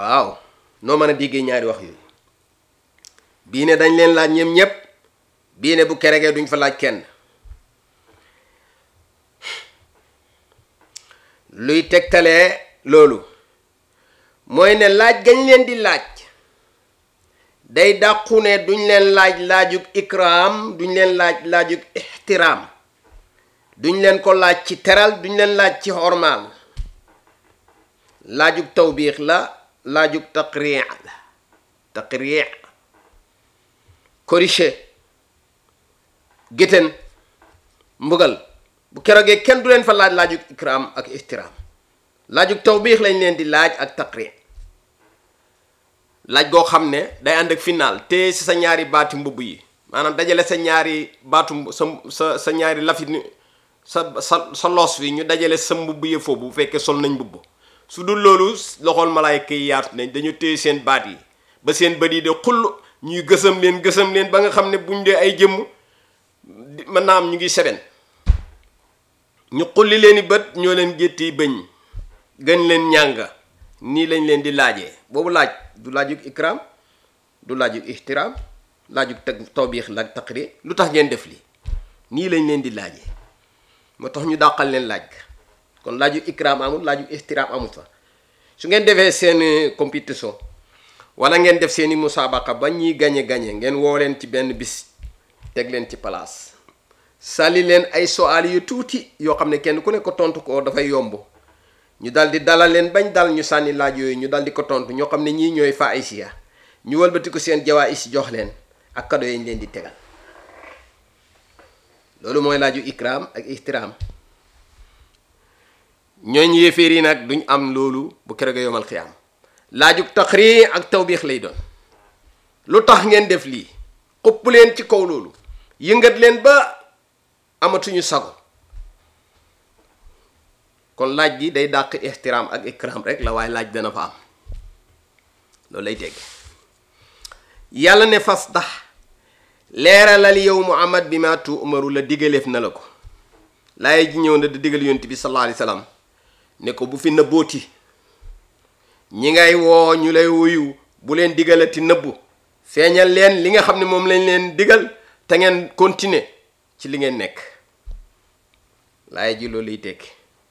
waaw noo mën a déggee ñaari wax yooyu bii ne dañ leen laaj ñoom ñépp bii ne bu keregee duñ fa laaj kenn luy tegtalee loolu mooy ne laaj gañ leen di laaj day dàqu ne duñ leen laaj laajug ikraam duñ leen laaj laajug ixtiraam duñ leen ko laaj ci teral duñ leen laaj ci xormaal laajug tawbiix la laajug taqriix la taqriix corrigé géttéen mbugal bu keroogee kenn du leen fa laaj laajug ikraam ak ixtiraam laajug tawbiix lañ leen di laaj ak taqriix laaj goo xam ne day ànd ak final te si sa ñaari baati mbubb yi maanaam dajale sa ñaari baatu sa sa sa ñaari lafit sa sa sa loos wi ñu dajale sa mbubb yi foofu bu fekkee sol nañ mbubb su dul loolu loxool malaayka yi yaatu nañ dañu téye seen baat yi ba seen bët yi de xull ñuy gësam leen gësam leen ba nga xam ne buñ dee ay jëmm mën naa am ñu ngi seben ñu xulli leen i bët ñoo leen gétti bëñ gën leen ñànga nii lañ leen di laajee boobu laaj du laajug ikram du laajug ixtiraam laajug teg tawbiix la taqri lu tax ngeen def lii nii lañ leen di laajee moo tax ñu dàqal leen laaj ga kon laajug ikram amul laajug ixtiraam amul fa su ngeen defee seen compétition wala ngeen def seeni musaabaqa ba ñuy gañe gañe ngeen woo leen ci benn bis teg leen ci place sàlli leen ay soal yu tuuti yoo xam ne kenn ku ne ko tontu ko dafay yomb ñu dal di dalal leen bañ dal ñu sànni laaj yooyu ñu dal di ko tontu ñoo xam ne ñii ñooy fa ay siya ñu wëlbati ko seen jawaa is jox leen ak kado yi ñu leen di tegal loolu mooy laaju ikram ak ihtiraam ñooñ yéeféer yi nag duñ am loolu bu keroog yomal xiyaam laaju taxri ak tawbiix lay doon lu tax ngeen def lii xupp leen ci kaw loolu yëngat leen ba amatuñu sago kon laaj gi day dàq ixtiraam ak ikram rek la waaye laaj dana fa am loolu lay tegg yàlla ne fas tax leeralal yow muhammad bi ma tu umaru la digaleef na la ko laay ji ñëw na da digal yonent bi sallallahu alayhi wasallam ne ko bu fi nëbbooti ñi ngay woo ñu lay wuyu bu leen digalati nëbbu feeñal leen li nga xam ne moom lañ leen digal te ngeen continuer ci li ngeen nekk laay ji loolu lay tekki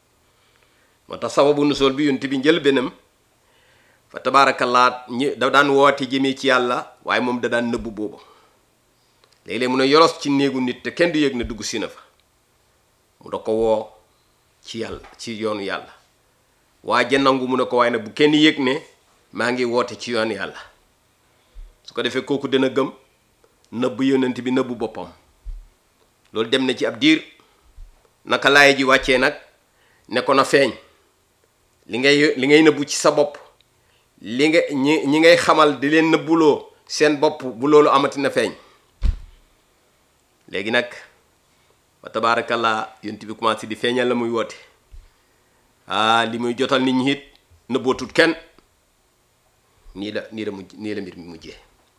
moo tax sababu nusool bi yonent bi njël benam fa tabaarakallaa ñi da daan woote jëmee ci yàlla waaye moom da daan nëbbu boobu léeg-léeg mun a yoros ci néegu nit te kenn du yëg na dugg si na fa mu da ko woo ci yàlla ci yoonu yàlla waa ja nangu mu ne ko waaye nag bu kenn yëg ne maa ngi woote ci yoonu yàlla su ko defee kooku dana gëm nëbb yonent bi nëbbu boppam loolu dem na ci ab diir naka laay ji wàccee nag ne ko na feeñ li ngay li ngay nëbbu ci sa bopp li nga ñi ñi ngay xamal di leen nëbbuloo seen bopp bu loolu amati na feeñ léegi nag wa tabaarakallaa yonent bi commencé di feeñal la muy woote ah li muy jotal nit ñi it nëbbootut kenn nii la nii la mujj nii la mbir mi mujjee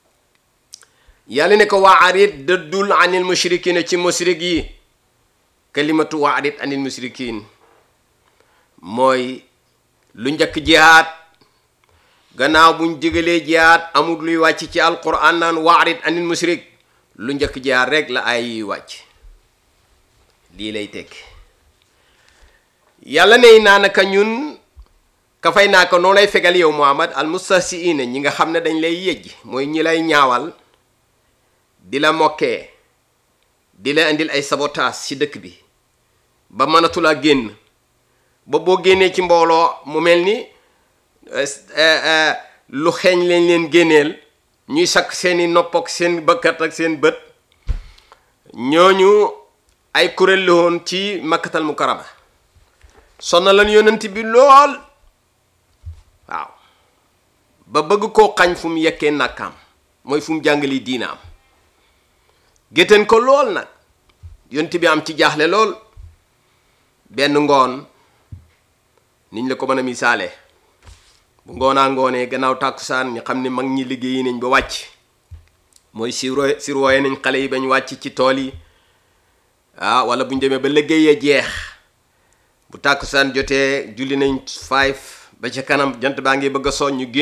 yàlla ne ko waarit dëddul anil mushrikiin ci mushrik yi kalimatu waarit anil mushrikiin mooy lu njëkk jihaad gannaaw buñ digalee jihaad amul luy wàcc ci alquran naan waarit anil mushrik lu njëkk jihaad rek la ay yuy wàcc lii lay tekki yàlla ne naa naka ñun ka fay naa ko noo lay fegal yow muhammad al mustahsiina ñi nga xam ne dañ lay yëjj mooy ñi lay ñaawal di la mokkee di la indil ay sabotaas ci dëkk bi ba mënatula génn ba boo génnee ci mbooloo mu mel ni lu xeeñ lañ leen génneel ñuy sakk seeni nopp ak seen bëkkat ak seen bët ñooñu ay kuréel la woon ci makkatal mukarama sonna lan yonent bi lool waaw ba bëgg koo xañ fu mu yekkee nàkkaam mooy fu mu jàngali diinaam gétteen ko lool nag yonent bi am ci jaaxle lool benn ngoon niñ la ko mën a misaale bu ngoonaa ngoonee gannaaw tàkkusaan ñu xam ne mag ñi liggéeyi nañ ba wàcc mooy siro sirwooye nañ xale yi bañ wàcc ci tool yi ah wala bu ñu demee ba liggéeyee jeex bu tàkkusaan jotee julli nañ five ba ca kanam jant baa ngi bëgg a soñ ñu